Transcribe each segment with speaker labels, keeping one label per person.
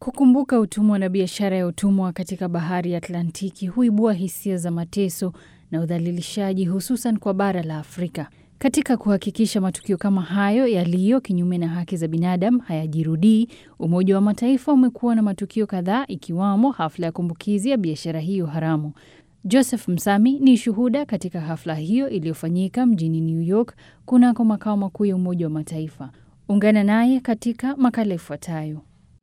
Speaker 1: Kukumbuka utumwa na biashara ya utumwa katika bahari ya Atlantiki huibua hisia za mateso na udhalilishaji hususan kwa bara la Afrika. Katika kuhakikisha matukio kama hayo yaliyo kinyume na haki za binadamu hayajirudii, Umoja wa Mataifa umekuwa na matukio kadhaa ikiwamo hafla ya kumbukizi ya biashara hiyo haramu. Joseph Msami ni shuhuda katika hafla hiyo iliyofanyika mjini New York kunako makao makuu ya Umoja wa Mataifa. Ungana naye katika makala ifuatayo.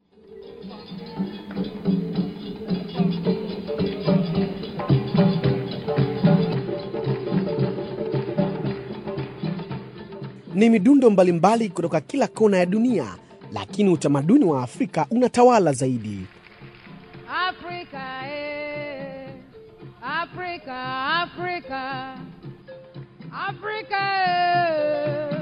Speaker 2: Ni midundo mbalimbali kutoka kila kona ya dunia, lakini utamaduni wa Afrika unatawala zaidi.
Speaker 3: Africa, eh. Africa, Africa, Africa. eh.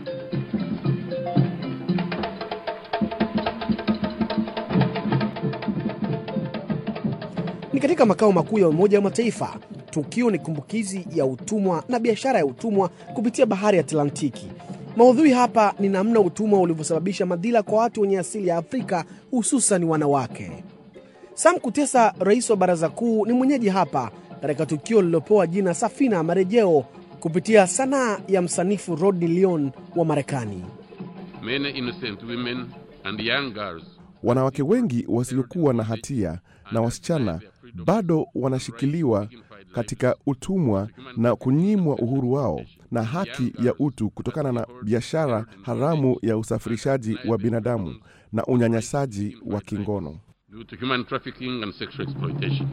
Speaker 2: Ni katika makao makuu ya Umoja wa Mataifa. Tukio ni kumbukizi ya utumwa na biashara ya utumwa kupitia bahari ya Atlantiki. Maudhui hapa ni namna utumwa ulivyosababisha madhila kwa watu wenye asili ya Afrika, hususan wanawake. Sam Kutesa, rais wa Baraza Kuu, ni mwenyeji hapa katika tukio lililopewa jina Safina ya Marejeo kupitia sanaa ya msanifu Rodney Leon wa Marekani.
Speaker 4: Many innocent women and young girls
Speaker 5: Wanawake wengi wasiokuwa na hatia na wasichana bado wanashikiliwa katika utumwa na kunyimwa uhuru wao na haki ya utu kutokana na biashara haramu ya usafirishaji wa binadamu na unyanyasaji wa kingono.
Speaker 4: due to human trafficking and sexual exploitation.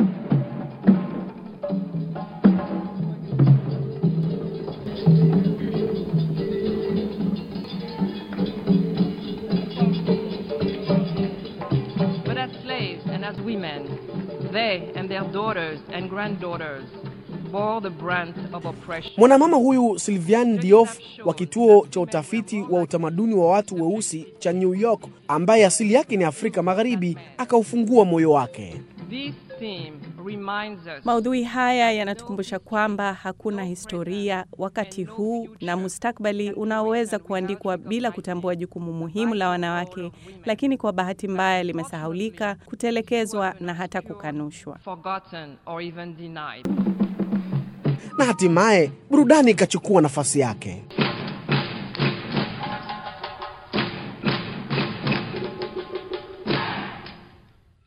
Speaker 6: But as slaves and as women, they and their daughters and granddaughters bore the brunt of oppression.
Speaker 2: Mwanamama huyu Sylviane Diouf wa kituo cha utafiti wa utamaduni wa watu weusi cha New York, ambaye asili yake ni Afrika Magharibi, akaufungua moyo wake.
Speaker 6: This theme reminds us
Speaker 7: Maudhui haya yanatukumbusha kwamba hakuna historia wakati huu na mustakbali unaoweza kuandikwa bila kutambua jukumu muhimu la wanawake, lakini kwa bahati mbaya limesahaulika, kutelekezwa na hata kukanushwa.
Speaker 6: forgotten or even denied.
Speaker 2: Na hatimaye burudani ikachukua nafasi yake.